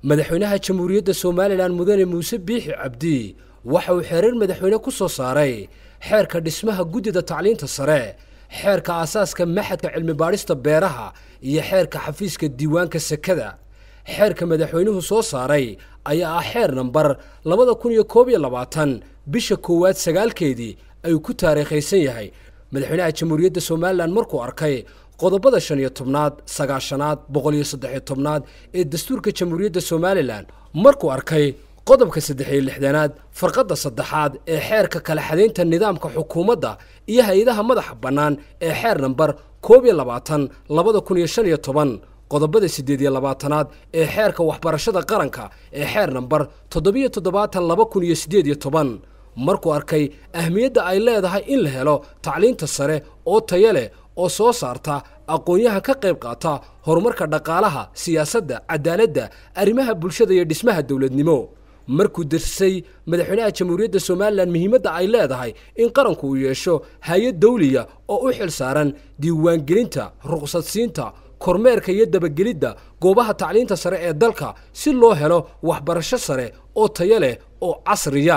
madaxweynaha jamhuuriyadda somalilan mudane muuse biixi cabdi waxa uu xeerar madaxweyne ku soo saaray xeerka dhismaha guddida tacliinta sare xeerka aasaaska maxadka cilmi-baadhista beeraha iyo xeerka xafiiska diiwaanka sekada xeerka madaxweynuhu soo saaray ayaa ah xeer nambar labada kun iyo koob iyo labaatan bisha koowaad sagaalkeedii ayuu ku taariikhaysan yahay madaxweynaha jamhuuriyadda somalilan markuu arkay qodobada shan iyo tobnaad sagaashanaad boqol iyo saddex iyo tobnaad ee dastuurka jamhuuriyadda somalilan markuu arkay qodobka saddex iyo lixdanaad farqadda saddexaad ee xeerka kala xadaynta nidaamka xukuumadda iyo hay-adaha madaxa bannaan ee xeer nambar koob iyo labaatan labada kun iyo shan iyo toban qodobada siddeed iyo labaatanaad ee xeerka waxbarashada qaranka ee xeer nambar toddobiyo toddobaatan laba kun iyo siddeed iyo toban markuu arkay ahmiyadda ay leedahay in la helo tacliinta sare oo tayo leh oo soo saarta aqoon-yahan ka qayb qaata horumarka dhaqaalaha siyaasadda cadaaladda arrimaha bulshada iyo dhismaha dowladnimo markuu darsay madaxweynaha jamhuuriyadda somalilan muhiimadda ay leedahay in qaranku uu yeesho hay-ad dawliya oo u xil saaran diiwaangelinta ruqsadsiinta kormeerka iyo dabagelidda goobaha tacliinta sare ee dalka si loo helo waxbarasho sare oo tayo leh oo casriya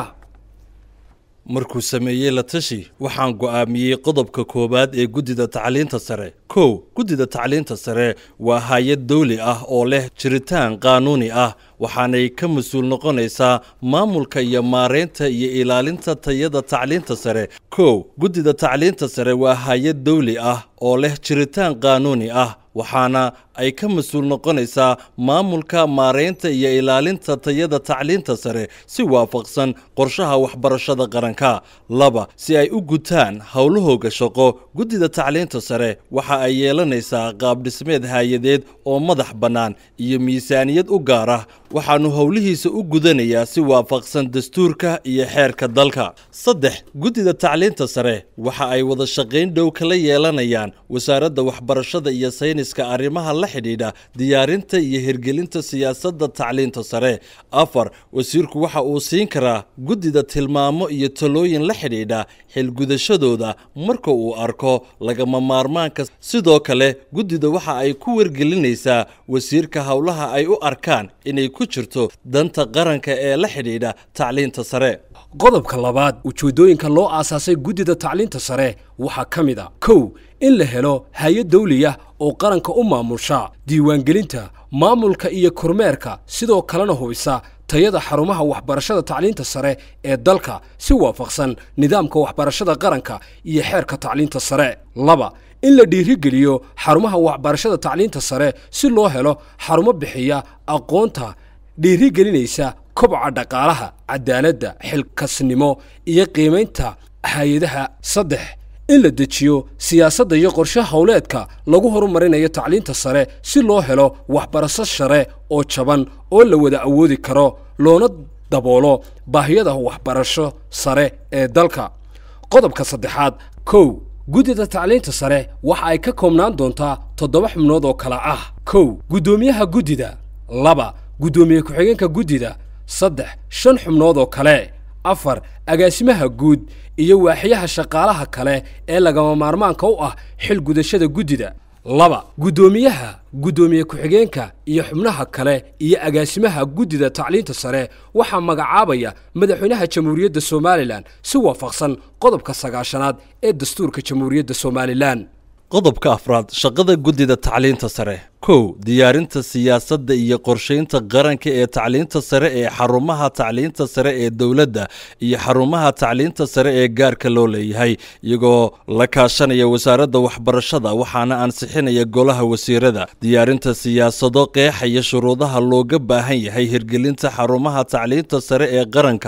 markuu sameeyey la tashi waxaan go'aamiyey qodobka koowaad ee guddida tacliinta sare kow guddida tacliinta sare waa hay-ad dawli ah oo leh jiritaan qaanuuni ah waxaanay ka mas-uul noqonaysaa maamulka iyo maareynta iyo ilaalinta tayada tacliinta sare kow guddida tacliinta sare waa hay-ad dawli ah oo leh jiritaan qaanuuni ah waxaana ay ka mas-uul noqonaysaa maamulka maareynta iyo ilaalinta tayada tacliinta sare si waafaqsan qorshaha waxbarashada qaranka laba si ay u gutaan howlahooga shaqo guddida tacliinta sare waxa ay yeelanaysaa qaabdhismeed hay-adeed oo madax bannaan iyo miisaaniyad u gaar ah waxaanu howlihiisa u gudanayaa si waafaqsan dastuurka iyo xeerka dalka saddex guddida tacliinta sare waxa ay wada shaqayn dhow kala yeelanayaan wasaaradda waxbarashada iyo sayniska arrimaha la xidhiidha diyaarinta iyo hirgelinta siyaasadda tacliinta sare afar wasiirku waxa uu siin karaa guddida tilmaamo iyo talooyin la xidhiidha xilgudashadooda marka uu arko lagama maarmaanka sidoo kale guddida waxa ay ku wargelinaysaa wasiirka howlaha ay u arkaan inay ku jirto danta qaranka ee la xidhiidha tacliinta sare qodobka labaad ujeeddooyinka loo aasaasay guddida tacliinta sare waxaa ka mid a kow in la helo hay-ad dawliya oo qaranka u maamusha diiwaangelinta maamulka iyo kormeerka sidoo kalena hubisa tayada xarumaha waxbarashada tacliinta sare ee dalka si waafaqsan nidaamka waxbarashada qaranka iyo xeerka tacliinta sare laba in la dhiirigeliyo xarumaha waxbarashada tacliinta sare si loo helo xarumo bixiya aqoonta dhiirigelinaysa kobca dhaqaalaha cadaaladda xilkasnimo iyo qiimaynta hay-adaha saddex in la dejiyo siyaasadda iyo qorshe howleedka lagu horumarinayo tacliinta sare si loo helo waxbarasho sare oo jaban oo la wada awoodi karo loona daboolo baahiyada waxbarasho sare ee dalka qodobka saddexaad kow guddida tacliinta sare waxa ay ka koobnaan doontaa toddoba xubnood oo kale ah kow guddoomiyaha guddida laba guddoomiye ku-xigeenka guddida saddex shan xubnood oo kale afar agaasimaha guud iyo waaxyaha shaqaalaha kale ee lagama maarmaanka u ah xil gudashada guddida laba guddoomiyaha guddoomiye ku-xigeenka iyo xubnaha kale iyo agaasimaha guddida tacliinta sare waxaa magacaabaya madaxweynaha jamhuuriyadda somalilan si waafaqsan qodobka sagaashanaad ee dastuurka jamhuuriyadda somalilan qodobka afraad shaqada guddida tacliinta sare kow diyaarinta siyaasadda iyo qorshaynta qaranka ee tacliinta sare ee xarumaha tacliinta sare ee dowladda iyo xarumaha tacliinta sare ee gaarka loo leeyahay iyagoo la kaashanaya wasaaradda waxbarashada waxaana ansixinaya golaha wasiirada diyaarinta siyaasado qeexaya shuruudaha looga baahan yahay hirgelinta xarumaha tacliinta sare ee qaranka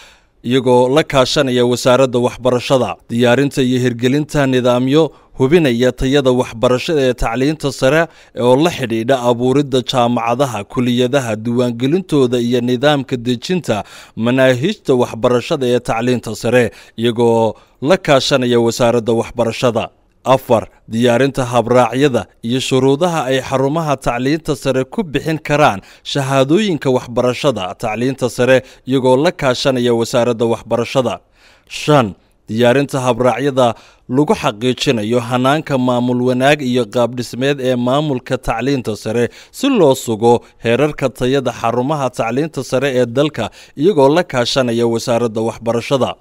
iyagoo la kaashanaya wasaaradda waxbarashada diyaarinta iyo hirgelinta nidaamyo hubinaya tayada waxbarashada ee tacliinta sare oo la xidhiidha abuuridda jaamacadaha kuliyadaha diiwaangelintooda iyo nidaamka dejinta manaahijta waxbarashada ee tacliinta sare iyagoo la kaashanaya wasaaradda waxbarashada afar diyaarinta habraacyada iyo shuruudaha ay xarumaha tacliinta sare ku bixin karaan shahaadooyinka waxbarashada tacliinta sare iyagoo la kaashanaya wasaaradda waxbarashada shan diyaarinta habraacyada lagu xaqiijinayo hanaanka maamul wanaag iyo qaabdhismeed ee maamulka tacliinta sare si loo sugo heerarka tayada xarumaha tacliinta sare ee dalka iyagoo la kaashanaya wasaaradda waxbarashada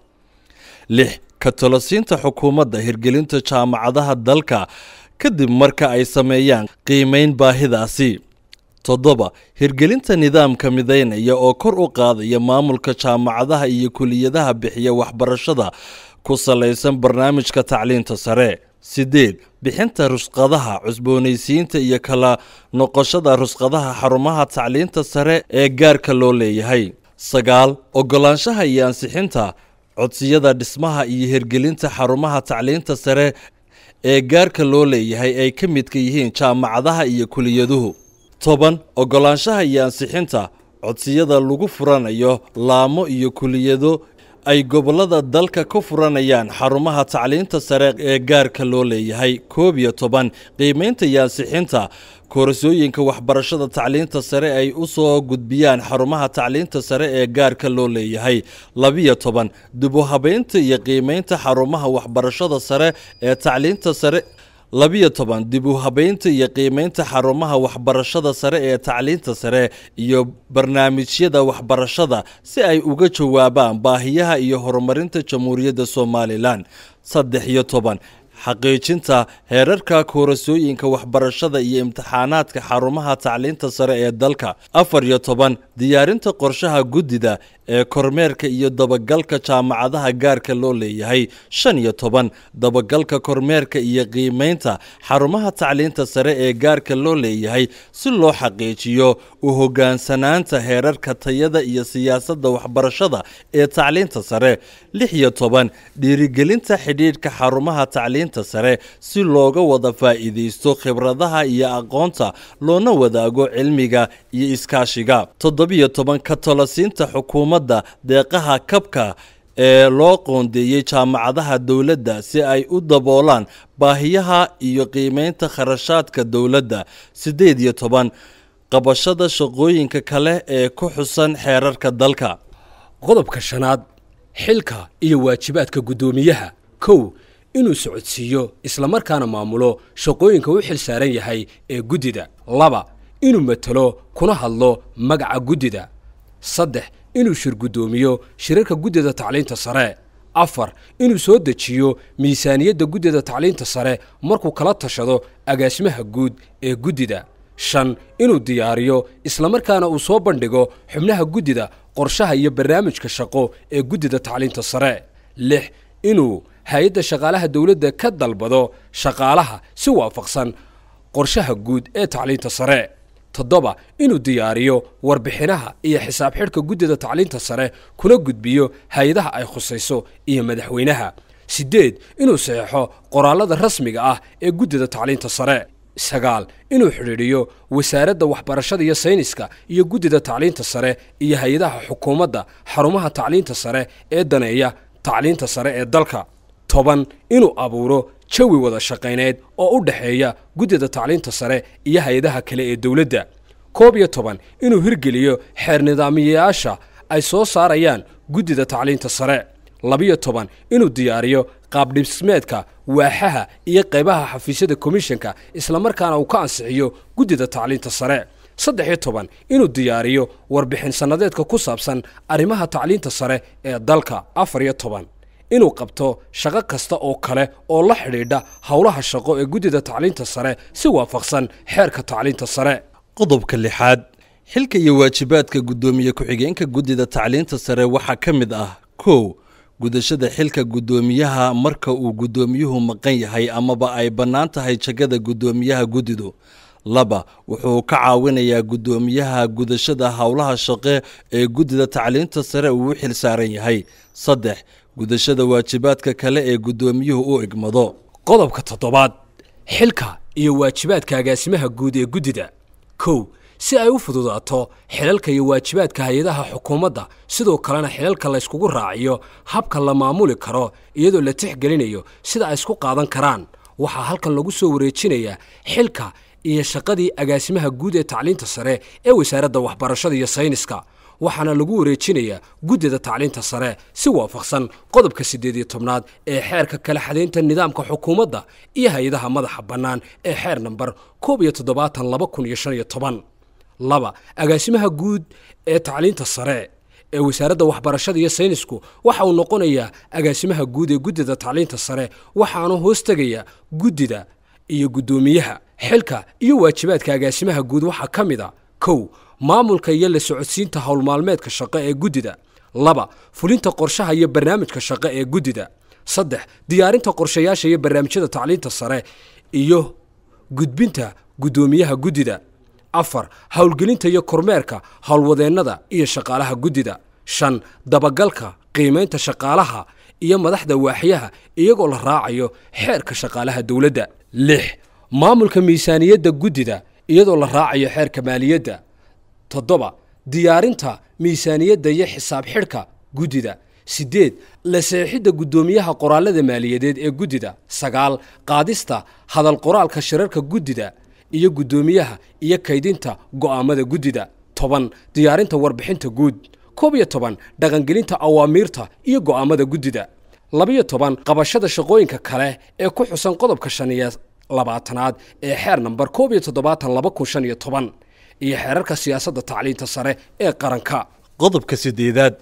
lix ka talosiinta xukuumadda hirgelinta jaamacadaha dalka kadib marka ay sameeyaan qiimeyn baahidaasi toddoba hirgelinta nidaamka midaynaya oo kor u qaadaya maamulka jaamacadaha iyo kuliyadaha bixiya waxbarashada ku salaysan barnaamijka tacliinta sare sideed bixinta rusqadaha cusboonaysiinta iyo kala noqoshada rusqadaha xarumaha tacliinta sare ee gaarka loo leeyahay sagaal ogolaanshaha iyo ansixinta codsiyada dhismaha iyo hirgelinta xarumaha tacliinta sare ee gaarka loo leeyahay ay ka midka yihiin jaamacadaha iyo kuliyaduhu toban ogolaanshaha iyo ansixinta codsiyada lagu furanayo laamo iyo kuliyado ay gobollada dalka ka furanayaan xarumaha tacliinta sare ee gaarka loo leeyahay koob iyo toban qiimeynta iyo ansixinta koorsooyinka waxbarashada tacliinta sare ay u soo gudbiyaan xarumaha tacliinta sare ee gaarka loo leeyahay labiyo toban dib u habeynta iyo qiimeynta xarumaha waxbarashada sare ee tacliinta sare labiyo toban dib u habeynta iyo qiimeynta xarumaha waxbarashada sare ee tacliinta sare iyo barnaamijyada waxbarashada si ay uga jawaabaan baahiyaha iyo horumarinta jamhuuriyadda somalilan saddex iyo toban xaqiijinta heerarka koorasooyinka waxbarashada iyo imtixaanaadka xarumaha tacliinta sare ee dalka afar iyo toban diyaarinta qorshaha guddida ee kormeerka iyo dabagalka jaamacadaha gaarka loo leeyahay shan iyo toban dabagalka kormeerka iyo qiimeynta xarumaha tacliinta sare ee gaarka loo leeyahay si loo xaqiijiyo u hogaansanaanta heerarka tayada iyo siyaasadda waxbarashada ee tacliinta sare lix iyo toban dhiirigelinta xidhiidhka xarumaha tacliinta sare si looga wada faa'iidaysto khibradaha iyo aqoonta loona wadaago cilmiga iyo iskaashiga toddobiyo toban ka talosiinta xukuumadda deeqaha kabka ee loo qoondeeyey jaamacadaha dowladda si ay u daboolaan baahiyaha iyo qiimeynta kharashaadka dowladda siddeed iyo toban qabashada shaqooyinka kale ee ku xusan xeerarka dalka qodobka shanaad xilka iyo waajibaadka guddoomiyaha kow inuu socodsiiyo islamarkaana maamulo shaqooyinka u xil saaran yahay ee guddida laba inuu matalo kuna hadlo magaca guddida saddex inuu shir guddoomiyo shirarka guddida tacliinta sare afar inuu soo dejiyo miisaaniyadda guddida tacliinta sare markuu kala tashado agaasimaha guud ee guddida shan inuu diyaariyo islamarkaana uu soo bandhigo xubnaha guddida qorshaha iyo barnaamijka shaqo ee guddida tacliinta sare lix inuu hay-adda shaqaalaha dowladda ka dalbado shaqaalaha si waafaqsan qorshaha guud ee tacliinta sare toddoba inuu diyaariyo warbixinaha iyo xisaab xidhka guddida tacliinta sare kuna gudbiyo hay-adaha ay khusayso iyo madaxweynaha siddeed inuu saxeixo qoraallada rasmiga ah ee guddida tacliinta sare sagaal inuu xidhiidhiyo wasaaradda waxbarashada iyo sayniska iyo guddida tacliinta sare iyo hay-adaha xukuumadda xarumaha tacliinta sare ee daneeya tacliinta sare ee dalka toban inuu abuuro jawi wada shaqayneed oo u dhexeeya guddida tacliinta sare iyo hay-adaha kale ee dowladda koob iyo toban inuu hirgeliyo xeer nidaamiyayaasha ay soo saarayaan guddida tacliinta sare labiyo toban inuu diyaariyo qaabdhismeedka waaxaha iyo qaybaha xafiisyada komishanka islamarkaana uu ka ansixiyo guddida tacliinta sare saddex iyo toban inuu diyaariyo warbixin sannadeedka ku saabsan arrimaha tacliinta sare ee dalka afar iyo toban inuu qabto shaqo kasta oo kale oo la xidhiidha howlaha shaqo ee guddida tacliinta sare si waafaqsan xeerka tacliinta sare qodobka lixaad xilka iyo waajibaadka guddoomiye ku-xigeenka guddida tacliinta sare waxaa ka mid ah kow gudashada xilka guddoomiyaha marka uu guddoomiyuhu maqan yahay amaba ay bannaan tahay jagada guddoomiyaha guddidu laba wuxuu ka caawinayaa guddoomiyaha gudashada howlaha shaqe ee guddida tacliinta sare uu u xil saaran yahay saddex gudashada waajibaadka kale ee guddoomiyuhu u igmado qodobka toddobaad xilka iyo waajibaadka agaasimaha guud ee guddida kow si ay u fududaato xilalka iyo waajibaadka hay-adaha xukuumadda sidoo kalena xilalka layskugu raaciyo habka la maamuli karo iyadoo la tixgelinayo sida ay isku qaadan karaan waxaa halkan lagu soo wareejinayaa xilka iyo shaqadii agaasimaha guud ee tacliinta sare ee wasaaradda waxbarashada iyo sayniska waxaana lagu wareejinayaa guddida tacliinta sare si waafaqsan qodobka siddeed iyo tobnaad ee xeerka kala xadaynta nidaamka xukuumadda iyo hay-adaha madaxa bannaan ee xeer namber koob iyo toddobaatan laba kun iyo shan iyo toban laba agaasimaha guud ee tacliinta sare ee wasaaradda waxbarashada iyo saynisku waxa uu noqonayaa agaasimaha guud ee guddida tacliinta sare waxaanu hoos tegayaa guddida iyo guddoomiyaha xilka iyo waajibaadka agaasimaha guud waxaa ka mid a kow maamulka iyo la socodsiinta howlmaalmeedka shaqo ee guddida laba fulinta qorshaha iyo barnaamijka shaqo ee guddida saddex diyaarinta qorshayaasha iyo barnaamijyada tacliinta sare iyo gudbinta guddoomiyaha guddida afar howlgelinta iyo kormeerka howlwadeennada iyo shaqaalaha guddida shan dabagalka qiimaynta shaqaalaha iyo madaxda waaxyaha iyagoo la raacayo xeerka shaqaalaha dowladda lix maamulka miisaaniyadda guddida iyadoo la raacayo xeerka maaliyadda toddoba diyaarinta miisaaniyadda iyo xisaab xidhka guddida siddeed la seexidda guddoomiyaha qoraalada maaliyadeed ee guddida sagaal qaadista hadal qoraalka shirarka guddida iyo guddoomiyaha iyo kaydinta go'aammada guddida toban diyaarinta warbixinta guud koob iyo toban dhaqangelinta awaamiirta iyo go'aammada guddida labiyo toban qabashada shaqooyinka kale ee ku xusan qodobka shan iyo labaatanaad ee xeer namber koob iyo toddobaatan laba kun shan iyo toban iyo xeerarka siyaasadda tacliinta sare ee qaranka qodobka siddeedaad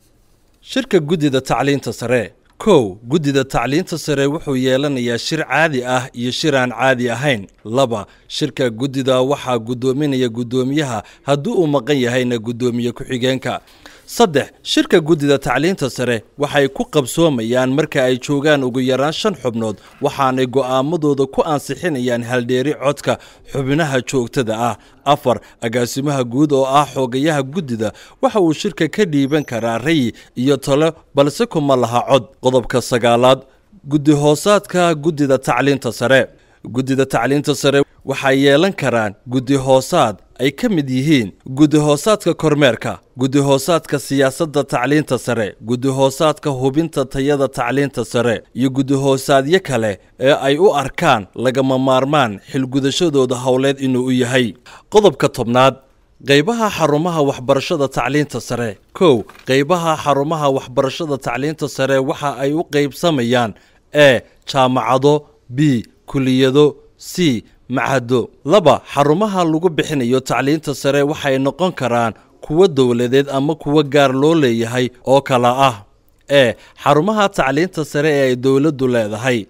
shirka guddida tacliinta sare kow guddida tacliinta sare wuxuu yeelanayaa shir caadi ah iyo shir aan caadi ahayn laba shirka guddida waxaa guddoominaya guddoomiyaha haddii uu maqan yahayna guddoomiye ku-xigeenka saddex shirka guddida tacliinta sare waxay ku qabsoomayaan marka ay joogaan ugu yaraan shan xubnood waxaanay go'aamadooda ku ansixinayaan haldheeri codka xubnaha joogtada ah afar agaasimaha guud oo ah xoogayaha guddida waxa uu shirka ka dhiiban karaa rayi iyo talo balse kuma laha cod qodobka sagaalaad guddi hoosaadka guddida tacliinta sare guddida tacliinta sare waxay yeelan karaan guddi hoosaad ay ka mid yihiin guddi hoosaadka kormeerka guddi hoosaadka siyaasadda tacliinta sare guddi hoosaadka hubinta tayada tacliinta sare iyo guddi hoosaadyo kale ee ay u arkaan lagama maarmaan xilgudashadooda howleed inuu u yahay qodobka tobnaad qaybaha xarumaha waxbarashada tacliinta sare kow qaybaha xarumaha waxbarashada tacliinta sare waxa ay u qaybsamayaan e jaamacado b kuliyado c macado laba xarumaha lagu bixinayo tacliinta sare waxay noqon karaan kuwo dowladeed ama kuwo gaar loo leeyahay oo kala ah e xarumaha tacliinta sare ee ay dowladdu leedahay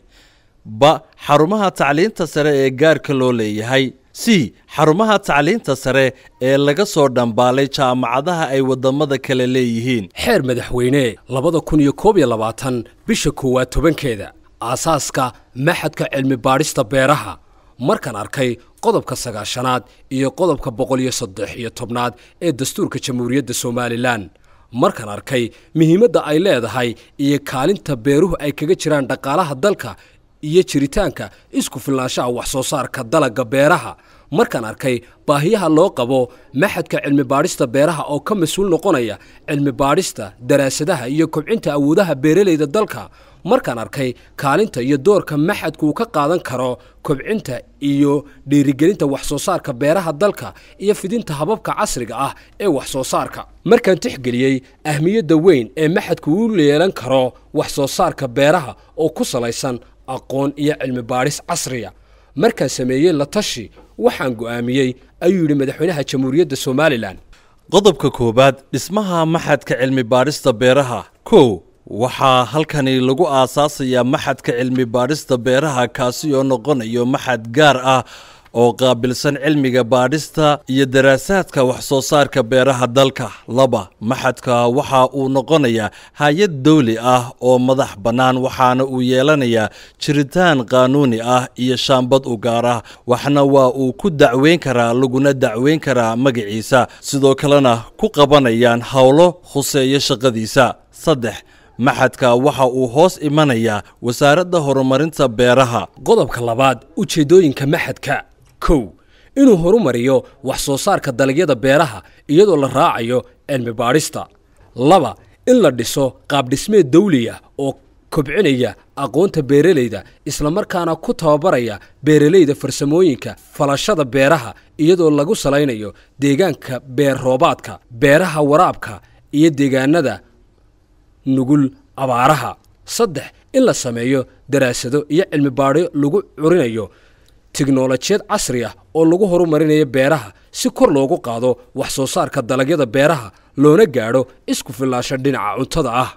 ba xarumaha tacliinta sare ee gaarka loo leeyahay c xarumaha tacliinta sare ee laga soo dhambaalay jaamacadaha ay waddamada kale leeyihiin xeer madaxweyne labada kun iyo koob iyo labaatan bisha koowaad tobankeeda aasaaska maxadka cilmi baadhista beeraha markaan arkay qodobka sagaashanaad iyo qodobka boqol iyo saddex iyo tobnaad ee dastuurka jamhuuriyadda somalilan markaan arkay muhiimadda ay leedahay iyo kaalinta beeruhu ay kaga jiraan dhaqaalaha dalka iyo jiritaanka isku filnaanshaha wax soo saarka dalagga beeraha markaan arkay baahiyaha loo qabo maxadka cilmi baadhista beeraha oo ka mas-uul noqonaya cilmi baadhista daraasadaha iyo kobcinta awoodaha beeralayda dalka markaan arkay kaalinta iyo doorka maxadku uu ka qaadan karo kobcinta iyo dhiirigelinta wax soo saarka beeraha dalka iyo fidinta hababka casriga ah ee wax soo saarka markaan tixgeliyey ahmiyadda weyn ee maxadku u yeelan karo wax soo saarka beeraha oo ku salaysan aqoon iyo cilmi baadhis casriya markaan sameeyey la tashi waxaan go'aamiyey ayuu yidhi madaxweynaha jamhuuriyadda somalilan qodobka koowaad dhismaha maxadka cilmi baadhista beeraha kow waxaa halkani lagu aasaasayaa maxadka cilmi baadhista beeraha kaasi oo noqonayo maxad gaar ah oo qaabilsan cilmiga baadhista iyo daraasaadka wax soo saarka beeraha dalka laba maxadka waxa uu noqonayaa hay-ad dawli ah oo madax bannaan waxaana uu yeelanayaa jiritaan qaanuuni ah iyo shaambad u gaar ah waxna waa uu ku dacweyn karaa laguna dacweyn karaa magaciisa sidoo kalena ku qabanayaan howlo khuseeya shaqadiisa saddex maxadka waxa uu hoos imanayaa wasaaradda horumarinta beeraha qodobka labaad ujeeddooyinka maxadka kow inuu horumariyo wax soo saarka dalagyada beeraha iyadoo la raacayo cilmi baadhista laba in la dhiso qaabdhismeed dawliya oo kobcinaya aqoonta beeralayda islamarkaana ku tababaraya beeralayda farsamooyinka falashada beeraha iyadoo lagu salaynayo deegaanka beer roobaadka beeraha waraabka iyo deegaanada nugul abaaraha saddex in la sameeyo daraasado iyo cilmi baadho lagu curinayo tiknolojiyad casri ah oo lagu horumarinayo beeraha si kor loogu qaado wax soo saarka dalagyada beeraha loona gaadho isku fillaasho dhinaca cuntada ah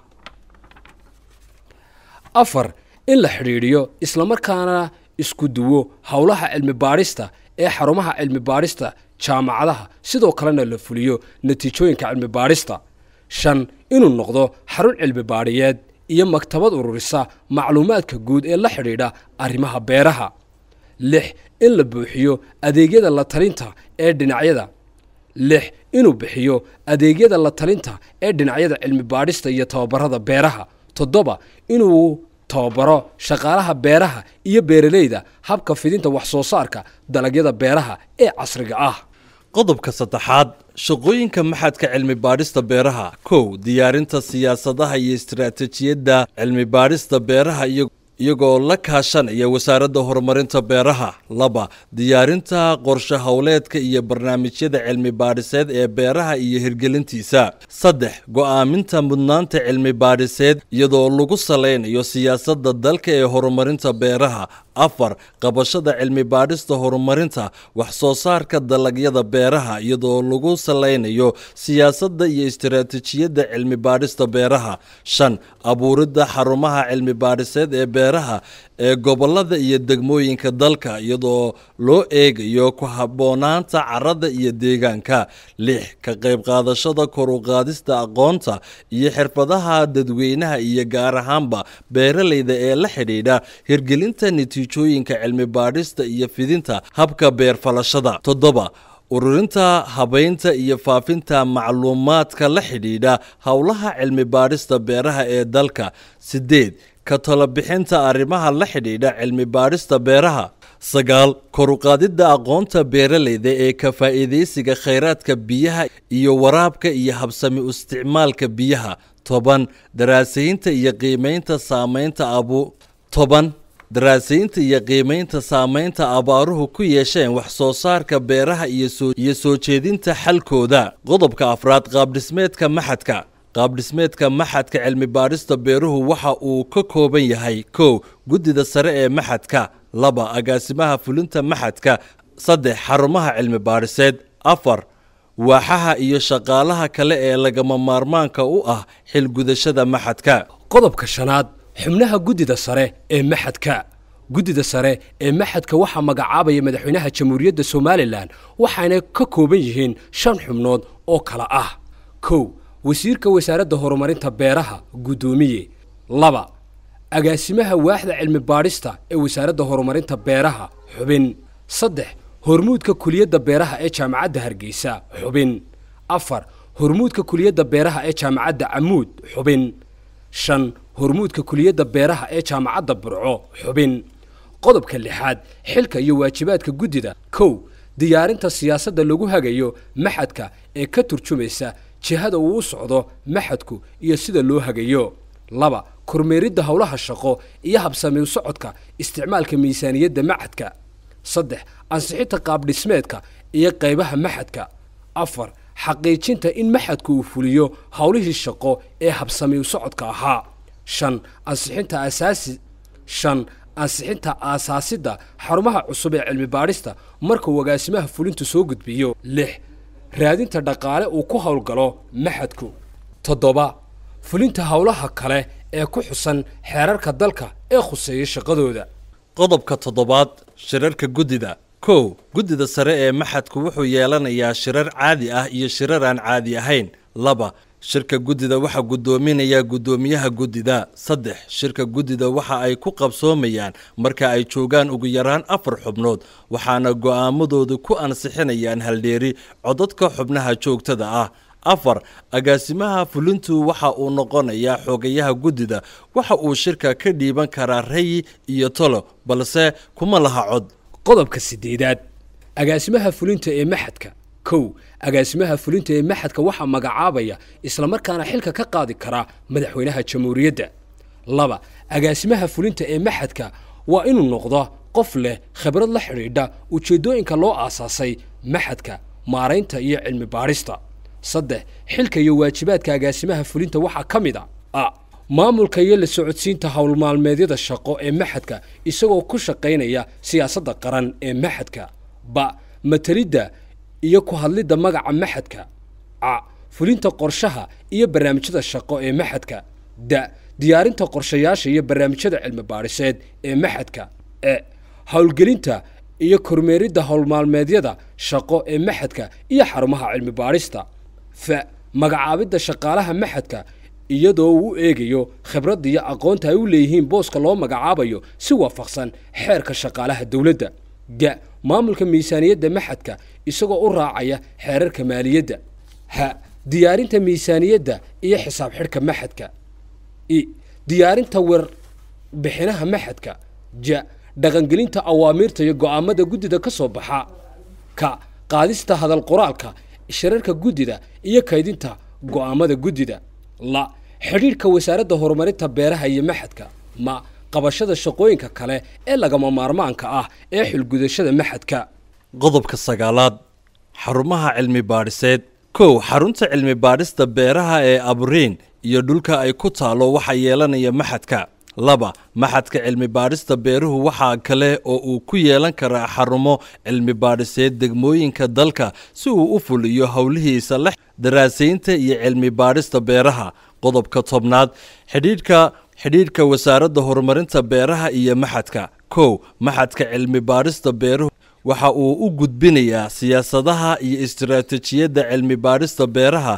afar in la xidhiidhiyo islamarkaana isku duwo howlaha cilmi baadhista ee xarumaha cilmi baadhista jaamacadaha sidoo kalena la fuliyo natiijooyinka cilmi baadhista shan inuu noqdo xarun cilmi baadhiyeed iyo maktabad ururisa macluumaadka guud ee la xidhiidha arrimaha beeraha lix in la buuxiyo adeegyada la talinta ee dhinacyada lix inuu bixiyo adeegyada la talinta ee dhinacyada cilmi baadhista iyo tababarada beeraha toddoba inuu tababaro shaqaalaha beeraha iyo beeralayda habka fidinta wax soo saarka dalagyada beeraha ee casriga ah qodobka saddexaad shaqooyinka maxadka cilmi baadhista beeraha kow diyaarinta siyaasadaha iyo istaraatijiyadda cilmi baadhista beeraha iyo iyagoo la kaashanaya wasaaradda horumarinta beeraha laba diyaarinta qorshe howleedka iyo barnaamijyada cilmi baadhiseed ee beeraha iyo hirgelintiisa saddex go'aaminta mudnaanta cilmi baadhiseed iyadoo lagu salaynayo siyaasadda dalka ee horumarinta beeraha afar qabashada cilmi baadhista horumarinta wax soo saarka dalagyada beeraha iyadoo lagu salaynayo siyaasadda iyo istaraatijiyadda cilmi baadhista beeraha shan abuuridda xarumaha cilmi baadhiseed ee beeraha ee gobolada iyo degmooyinka dalka iyadoo loo eegayo ku habboonaanta carada iyo deegaanka lix ka qayb qaadashada kor u qaadista aqoonta iyo xirfadaha dadweynaha iyo gaar ahaanba beeralayda ee la xidhiidha hirgelinta natiijooyinka cilmi baadhista iyo fidinta habka beerfalashada toddoba ururinta habaynta iyo faafinta macluumaadka la xidhiidha howlaha cilmi baadhista beeraha ee dalka sideed ka talobixinta arrimaha la xidhiidha cilmi baadhista beeraha sagaal koruqaadidda aqoonta beeralayda ee ka faa'iidaysiga khayraadka biyaha iyo waraabka iyo habsami u isticmaalka biyaha toban daraasaynta iyo qiimaynta saamaynta abu toban daraasaynta iyo qiimaynta saamaynta abaaruhu ku yeesheen wax soo saarka beeraha iyo soo jeedinta xalkooda qodobka afraad qaabdhismeedka maxadka qaabdhismeedka maxadka cilmi baadhista beeruhu waxa uu ka kooban yahay kow guddida sare ee maxadka laba agaasimaha fulinta maxadka saddex xarumaha cilmi baadhiseed afar waaxaha iyo shaqaalaha kale ee lagama maarmaanka u ah xilgudashada maxadka qodobka shanaad xubnaha guddida sare ee maxadka guddida sare ee maxadka waxaa magacaabaya madaxweynaha jamhuuriyadda somalilan waxaana ka kooban yihiin shan xubnood oo kale ah kow wasiirka wasaaradda horumarinta beeraha guddoomiye laba agaasimaha waaxda cilmi baadhista ee wasaaradda horumarinta beeraha xubin saddex hormuudka kuliyadda beeraha ee jaamacadda hargeysa xubin afar hormuudka kuliyadda beeraha ee jaamacadda camuud xubin shan hormuudka kuliyadda beeraha ee jaamacadda burco xubin qodobka lixaad xilka iyo waajibaadka guddida kow diyaarinta siyaasadda lagu hagayo maxadka ee ka turjumaysa jihada uu u socdo maxadku iyo sida loo hagayo laba kormeeridda howlaha shaqo iyo habsami u socodka isticmaalka miisaaniyadda maxadka saddex ansixinta qaabdhismeedka iyo qaybaha maxadka afar xaqiijinta in maxadku uu fuliyo howlihii shaqo ee habsami u socodka ahaa shan ansixinta asaasi shan ansixinta aasaasidda xarumaha cusub ee cilmi baadhista marka uu agaasimaha fulintu soo gudbiyo lix raadinta dhaqaale uu ku howlgalo maxadku toddoba fulinta howlaha kale ee ku xusan xeerarka dalka ee khuseeya shaqadooda qodobka toddobaad shirarka guddida kow guddida sare ee maxadku wuxuu yeelanayaa shirar caadi ah iyo shirar aan caadi ahayn laba shirka guddida waxaa guddoominaya guddoomiyaha guddida saddex shirka guddida waxa ay ku qabsoomayaan marka ay joogaan ugu yaraan afar xubnood waxaana go'aamadoodu ku ansixinayaan haldheeri codadka xubnaha joogtada ah afar agaasimaha fulintu waxa uu noqonayaa xoogayaha guddida waxa uu shirka ka dhiiban karaa rayi iyo tolo balse kuma laha cod qodobka sideedaad agaasimaha fulinta ee maxadka kow agaasimaha fulinta ee maxadka waxaa magacaabaya islamarkaana xilka ka qaadi karaa madaxweynaha jamhuuriyadda laba agaasimaha fulinta ee maxadka waa inuu noqdo qof leh khibrad la xidhiidha ujeeddooyinka loo aasaasay maxadka maaraynta iyo cilmi baadhista saddex xilka iyo waajibaadka agaasimaha fulinta waxaa ka mid a a maamulka iyo la socodsiinta howlmaalmeedyada shaqo ee maxadka isagoo ku shaqaynaya siyaasadda qaran ee maxadka ba matalidda iyo ku hadlidda magaca maxadka ca fulinta qorshaha iyo barnaamijyada shaqo ee maxadka da diyaarinta qorshayaasha iyo barnaamijyada cilmi baadhiseed ee maxadka e howlgelinta iyo kormeeridda howlmaalmeedyada shaqo ee maxadka iyo xarumaha cilmi baadhista fa magacaabidda shaqaalaha maxadka iyadoo uu u eegayo khibradda iyo aqoonta ay u leeyihiin booska loo magacaabayo si waafaqsan xeerka shaqaalaha dowladda ga maamulka miisaaniyadda maxadka isagoo u raacaya xeerarka maaliyadda ha diyaarinta miisaaniyadda iyo xisaab xidhka maxadka i diyaarinta warbixinaha maxadka ja dhaqangelinta awaamiirta iyo go'aamada guddida ka soo baxa ka qaadista hadal qoraalka shirarka guddida iyo kaydinta go'aamada guddida la xidhiidhka wasaaradda horumarinta beeraha iyo maxadka ma qabashada shaqooyinka kale ee lagama maarmaanka ah ee xilgudashada maxadka qodobka sagaalaad xarumaha cilmi baadhiseed kow xarunta cilmi baadhista beeraha ee abriin iyo dhulka ay ku taalo waxaa yeelanaya maxadka laba maxadka cilmi baadhista beeruhu waxaa kale oo uu ku yeelan karaa xarumo cilmi baadhiseed degmooyinka dalka si uu u fuliyo howlihiisa la daraasaynta iyo cilmi baadhista beeraha qodobka tobnaad xidhiidhka xidhiidhka wasaaradda horumarinta beeraha iyo maxadka kow maxadka cilmi baadhista beeruhu waxa uu u gudbinayaa siyaasadaha iyo istiraatijiyadda cilmi baadhista beeraha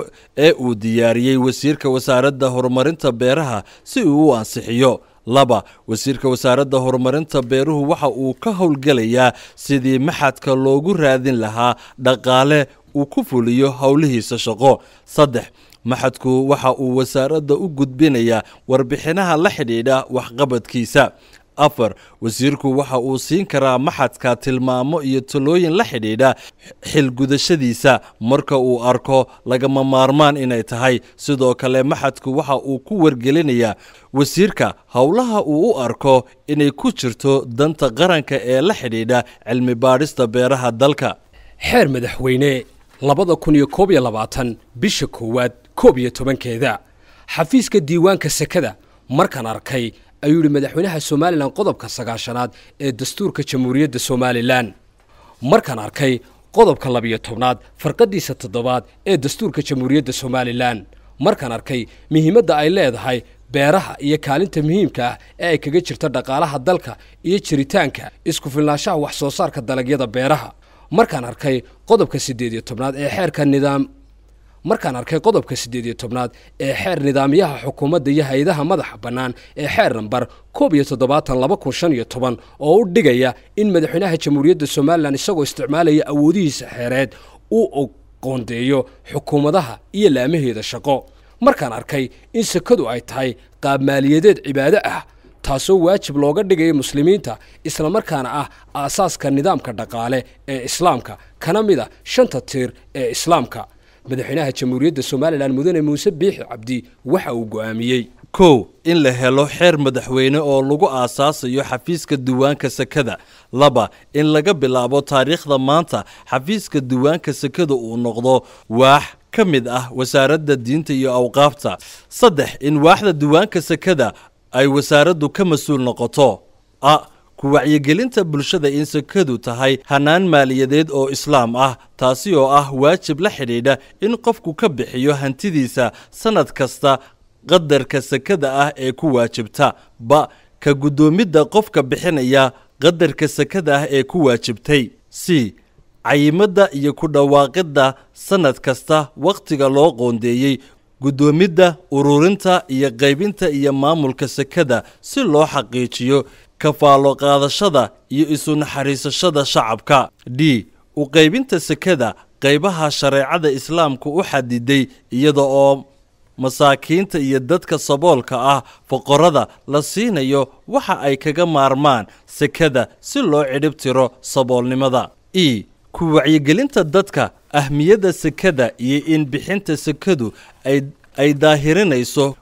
ee uu diyaariyey wasiirka wasaaradda horumarinta beeraha si uu u ansixiyo laba wasiirka wasaaradda horumarinta beeruhu waxa uu ka howlgelayaa sidii maxadka loogu raadin lahaa dhaqaale uu ku fuliyo howlihiisa shaqo saddex maxadku waxa uu wasaaradda u gudbinayaa warbixinaha la xidhiidha waxqabadkiisa afar wasiirku waxa uu siin karaa maxadka tilmaamo iyo talooyin la xidhiidha xilgudashadiisa marka uu arko lagama maarmaan inay tahay sidoo kale maxadku waxa uu ku wargelinayaa wasiirka howlaha uu u arko inay ku jirto danta qaranka ee la xidhiidha cilmi baadhista beeraha dalka xeer madaxweyne labada kun iyo koob iyo labaatan bisha koowaad koob iyo tobankeeda xafiiska diiwaanka sekada markaan arkay ayuu yidhi madaxweynaha somalilan qodobka sagaashanaad ee dastuurka jamhuuriyadda somalilan markaan arkay qodobka labiyo tobnaad farqadiisa toddobaad ee dastuurka jamhuuriyadda somalilan markaan arkay muhiimadda ay leedahay beeraha iyo kaalinta muhiimka ah ee ay kaga jirto dhaqaalaha dalka iyo jiritaanka isku filnaanshaha wax soo saarka dalagyada beeraha markaan arkay qodobka siddeed iyo tobnaad ee xeerka nidaam markaan arkay qodobka siddeed iyo tobnaad ee xeer nidaamyaha xukuumadda iyo hay-adaha madaxa bannaan ee xeer nambar koob iyo toddobaatan laba kun shan iyo toban oo u dhigaya in madaxweynaha jamhuuriyadda somalilan isagoo isticmaalaya awoodihiisa xeereed uu qoondeeyo xukuumadaha iyo laamaheeda shaqo markaan arkay in sekadu ay tahay qaab maaliyadeed cibaado ah taasoo waajib looga dhigaya muslimiinta islamarkaana ah aasaaska nidaamka dhaqaale ee islaamka kana mid a shanta tiir ee islaamka madaxweynaha jamhuuriyadda somalilan mudane muuse biixi cabdi waxa uu go'aamiyey kow in la helo xeer madaxweyne oo lagu aasaasayo xafiiska diiwaanka sekada laba in laga bilaabo taariikhda maanta xafiiska diiwaanka sekada uu noqdo waax ka mid ah wasaaradda diinta iyo awqaafta saddex in waaxda diiwaanka sekada ay wasaaraddu ka mas-uul noqoto a ku wacyigelinta bulshada in sekadu tahay hanaan maaliyadeed oo islaam ah taasi oo ah waajib la xidhiidha in qofku ka bixiyo hantidiisa sannad kasta qadarka sekada ah ee ku waajibta ba ka guddoomidda qofka bixinaya qadarka sekada ah ee ku waajibtay c cayimadda iyo ku dhawaaqidda sannad kasta wakhtiga loo qoondeeyey guddoomidda ururinta iyo qaybinta iyo maamulka sekada si loo xaqiijiyo kafaalo qaadashada iyo isu naxariisashada shacabka d u qaybinta sekada qaybaha shareecada islaamku u xadiday iyada oo masaakiinta iyo dadka saboolka ah foqorada la siinayo waxa ay kaga maarmaan sekada si loo cidhib tiro saboolnimada e ku wacyigelinta dadka ahmiyadda sekada iyo in bixinta sekadu ay ay daahirinayso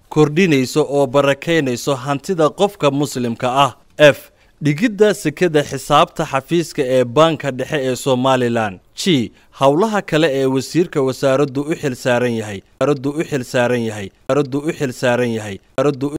kordhinayso oo barakaynayso hantida qofka muslimka ah f dhigidda sekada xisaabta xafiiska ee baanka dhexe ee somalilan g howlaha kale ee wasiirka wasaaraddu u xil saaran yahay wasaaraddu u xil saaran yahay wasaaraddu u xil saaran yahay wasaaraddu